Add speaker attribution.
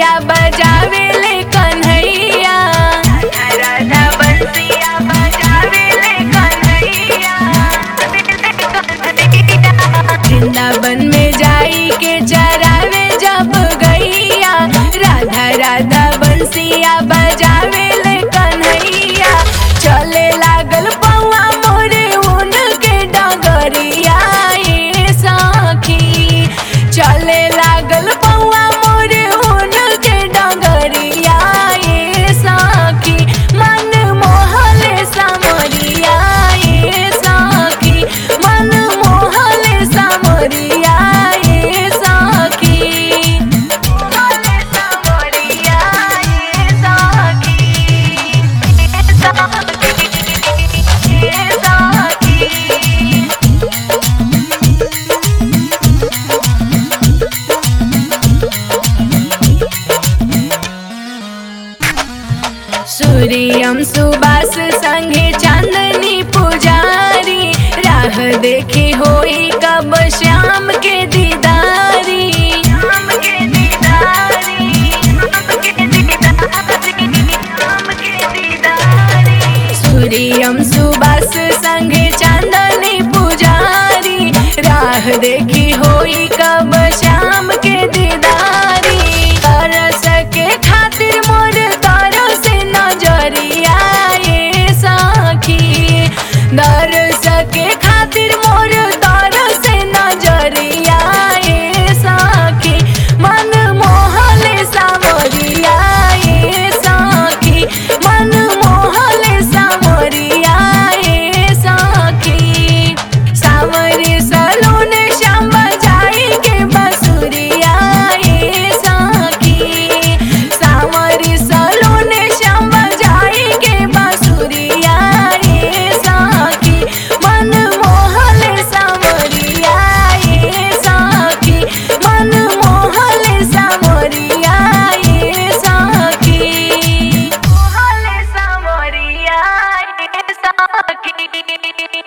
Speaker 1: बंसिया बजावे ले कन्हैया राधा बंसिया बजावे ले कन्हैया वृंदावन में जाई के चरावे जब गैया राधा राधा बंसिया बजावे ले कन्हैया चले लागल पौआ मोरे उनके डगरिया ए सखी चले लागल पौआ मोरे उनके डगरिया ए सखी मन मोहले समरिया ए सखी मन मोहले समरिया ए सखी मोहले समरिया ए सखी ए सखी ए सखी सूर्यम सुबास संगे चांदनी पुजारी राह देखी होई कब श्याम के दीदारी श्याम के दीदारी श्याम के दीदारी श्याम के दीदारी सूर्यम सुबास संगे चांदनी पुजारी राह देखी होई कब